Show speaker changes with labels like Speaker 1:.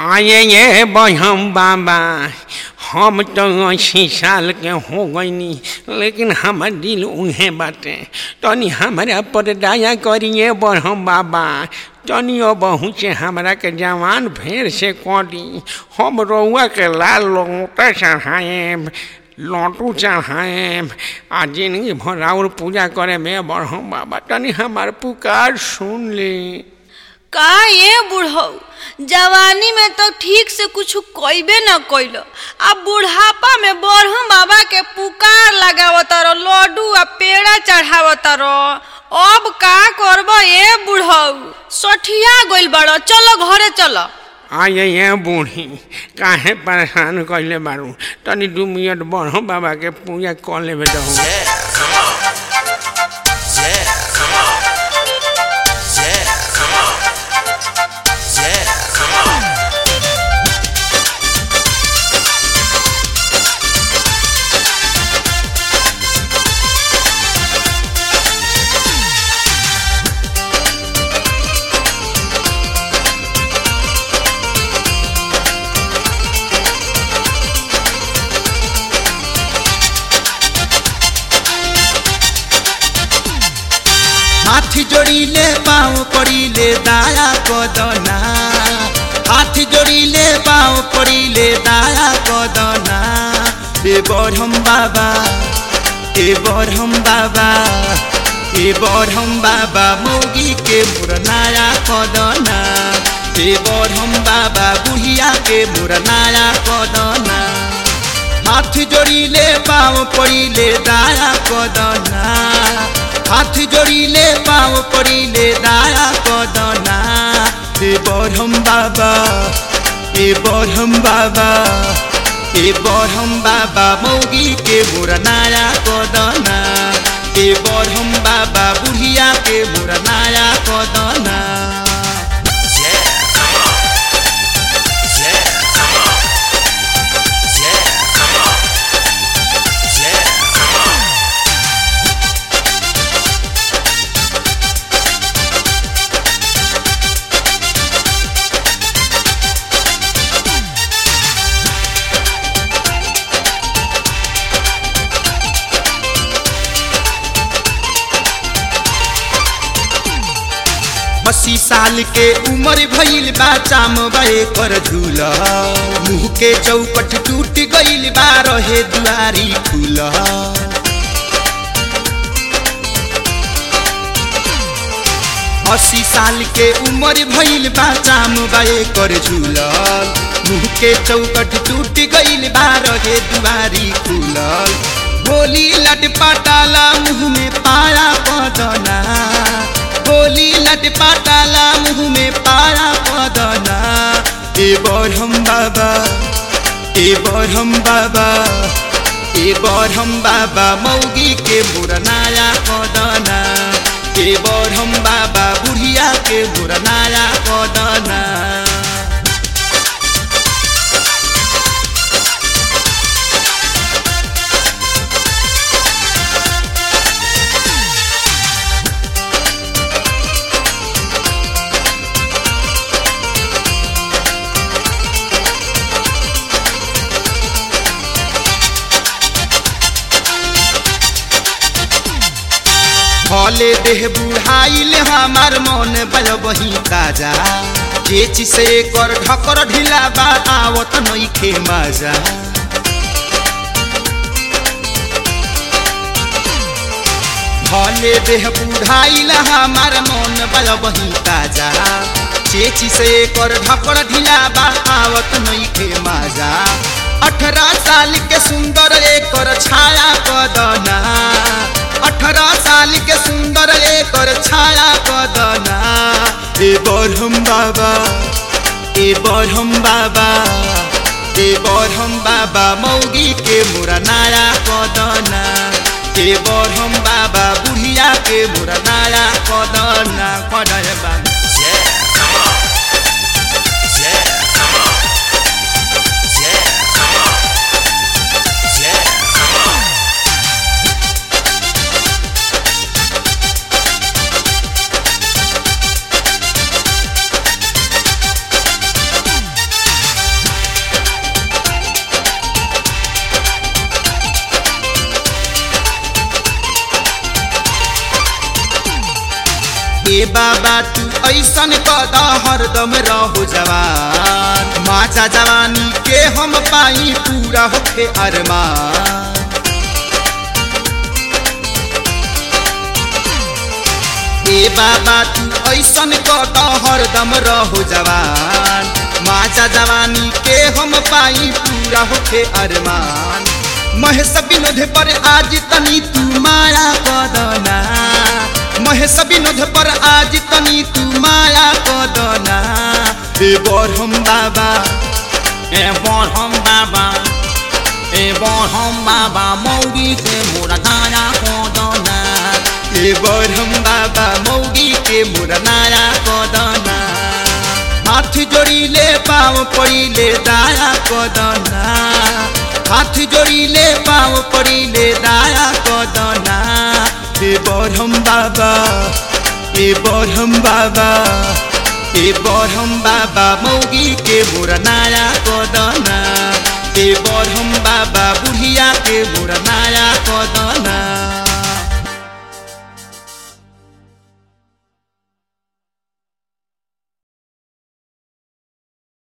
Speaker 1: आये ये बहम बाबा हम तो अस्सी साल के हो गईनी लेकिन हमर दिल उहे बाटे तनी हमरा पर दया करिए बहम बाबा तनी बहु से हमरा के जवान फेर से करी हम रउआ के लाल लोटा चढ़ाए लौटू चढ़ाए आ जिंदगी भर और पूजा करे में बढ़म बाबा तनी हमार पुकार सुन ली
Speaker 2: का ये बुढ़ऊ जवानी में तो ठीक से कुछ कइबे न कइल अब बुढ़ापा में बरहम बाबा के पुकार लगावत रहो लड्डू आ पेड़ा चढ़ावत रहो अब का करब ये बुढ़ऊ सठिया गइल बड़ो चलो घरे चलो
Speaker 1: आये ये बूढ़ी काहे परेशान कइले बारू तनी दू मिनट बढ़ो बाबा के पूजा कर लेबे दहु
Speaker 3: हाथ जोड़िले पाँव पड़िले दाया कदना हाथ जोड़िले पाँव पड़िले दाया कदना ए बरहम बाबा ए बरहम बाबा ए बरहम बाबा मोगी के मुरनाया कदना ए बरहम बाबा बुढ़िया के मुरनाया कदना हाथ जोड़िले पाँव पड़िले दाया कदना हाथ जोड़िले पाँव पड़िले दाया कदना ए बरहम बाबा ए बरहम बाबा ए बरहम बाबा मौगी के मुरनाया कदना ए बरहम बाबा बुढ़िया के मुरनाया कदना अस्सी साल के उम्र भइल बा चाम बे कर झूला मुँह के चौपट टूट गइल बा रहे दुआरी खुल अस्सी साल के उम्र भइल बा चाम बे कर झूलल मुँह के चौकट टूट गइल बा रहे दुआरी खुलल होली लट पटाला मुँह में पाया बदना होली लट पटाला मुँह में पाया बदना ए बरहम बाबा ए बरहम बाबा ए बरहम बाबा मौगी के मुरनाया कदना ए बरहम बाबा बुढ़िया के मुरनाया कदना भले देह बुढ़ाइल हमार मन बल बही ताजा चेच से कर ढकर ढिला बा आवत नइखे मजा भले देह बुढ़ाइल हमार मन बल बही ताजा चेच से कर ढकर ढिला बा आवत नइखे मजा अठारह साल के सुंदर एकर छाया कदना अठारह साल के सुंदर एकर छाया कदना ए बरहम बाबा ए बरहम बाबा ए बरहम बाबा मौगी के मुरनाया कदना ए बरहम बाबा बुढ़िया के मुरनाया कदना कदय बाबा तू ऐसन कद हरदम रहो जवान माचा जवानी के हम पाई पूरा होखे अरमान ए बाबा तू ऐसन कद हरदम रहो जवान माचा जवानी के हम पाई पूरा होखे अरमान महेश विनोद पर आज तनी तू माया कदना महेश विनोद पर आज तनी तू माया कदना ए बरहम बाबा
Speaker 1: ए बरहम बाबा ए बरहम बाबा मौगी के मोरा धाया कोदना
Speaker 3: ए बरहम बाबा मौगी के मुरनाया कदना हाथ जोड़िले पाँव पड़िले दाया कदना हाथ जोड़िले पाँव पड़िले दाया कदना ए बरहम बाबा ए बरहम बाबा ए बरहम बाबा मौगी के मुरनाया कदना